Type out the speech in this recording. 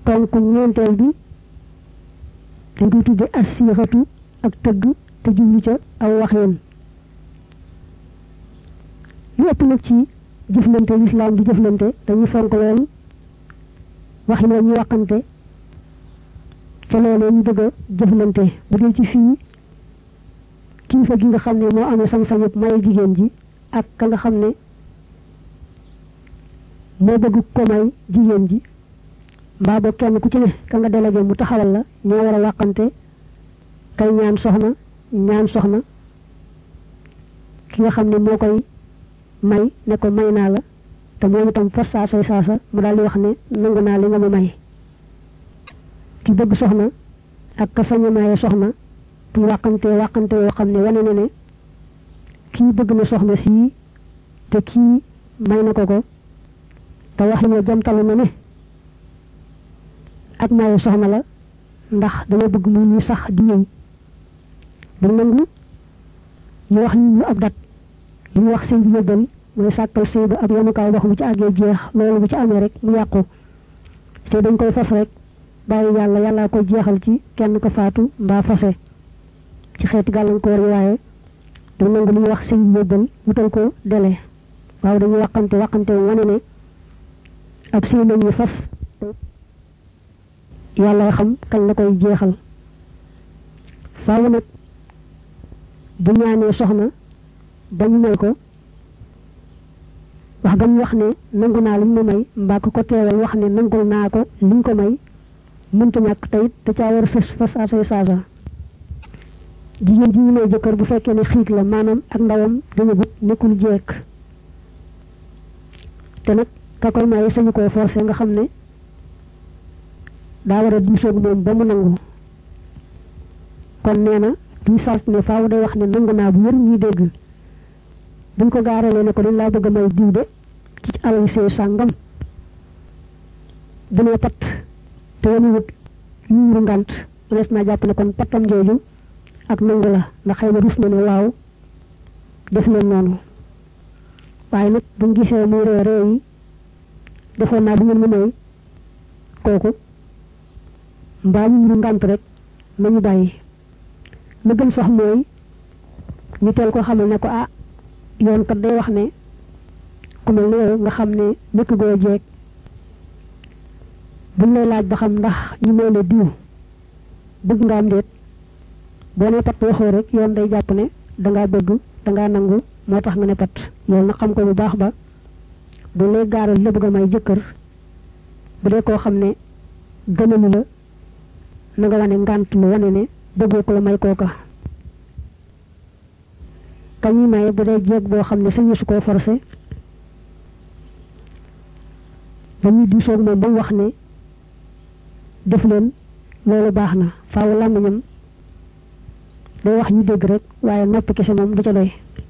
ponk ñeenteel bi dañ koy tudde assixatu ak tëgg te jublu ca aw waxeen lu ëpp nag ci jëflante lislaam di jëflante dañuy fonk loolu wax yi ñuy waxante ca loolee ñu bëgg a jëflante bu dee ci fii kilifa gi nga xam ne moo amee sañ-sañu may jigéen ji ak ka nga xam ne moo bëgg ko may jigéen ji mbaa ba kenn ku ci ne ka nga délégué mu taxawal la ñoo war a waxante kay ñaan soxna ñaan soxna ki nga xam ne moo koy may ne ko may naa la te moom itam fas saasay saasa mu daal di wax ne nangu naa li nga ma may ki bëgg soxna ak ka sañ a maye soxna bu wàqante wàqante yoo xam ne wane na ne kii bëgg na soxna sii te kii may na ko ko te wax yi jamtalu na ne ak maye soxna la ndax dama bëgg mu ñu sax di ñëw bu nangu ñu wax ñu ab dat li ñu wax sëy bi yóbbal mooy sàkkal sëy ba ab yemukaay wax bu ci àggee jeex loolu bu ci amee rek mu yàqu te dañ koy fas rek bàyyi yàlla yàllaa koy jeexal ci kenn ko faatu mbaa fase ci xeeti gàllankoor yi waaye du nangu li ñuy wax sëy bi yóbbal wutal ko dele waaw dañuy waxante waxante wane ne ab sëy lañuy fas yàlla xam kañ la koy jeexal faaw nag bu ñaanee soxna ba ñu may ko wax gam wax ne nangu naa liñ ma may mbaa ko ko teewal wax ne nangul naa ko liñ ko may mënta ñàkk tayit te caa war a sës fas asay saasa jigéen ji ñu may jëkkër bu fekkee ne xiig la maanaam ak ndawam dañu gut nekkul jekk te nag ka koy maye sañu koo forcé nga xam ne daa war a diisoog moom ba mu nangu kon nee na duy sart ne faaw day wax ne nangu naa bu wér ñuy dégg buñ ko gaaralee ne ko dañ laa bëgg a may diw de ci alal see sàngam bu nee pat te wanu wut yuuru ngant mënees naa jàpp ne kon pattam jooju ak nangu la ndax xëy na rus na ne waaw def leen noonu waaye nag buñ gisee muy ree ree yi defoon naa bu ngeen mu may kooku mbaa yuuru ngant rek nañu bàyyi la gën sax mooy ñu teel ko xamal ne ko ah yoon kat day wax ne ku mel ne yow nga xam ne nekk goo jeeg buñ lay laaj ba xam ndax ñu may la diw bëgg nga am déet boo ne pat waxoo rek yoon day jàpp ne dangaa bëgg dangaa nangu moo tax nga ne pat loolu nag xam ko bu baax ba buñ lay gaaral la bëgg a may jëkkër bu dee koo xam ne gënalu la na nga wane ngànt lu wane ne bëggoo ko la may kooka kañuy maye bu dee jeeg boo xam ne sañu su koo forcé dañuy diisoog moom ba mu wax ne def leen loolu baax na faaw làmmiñam day wax ñu dégg rek waaye noppi kese moom du ca doy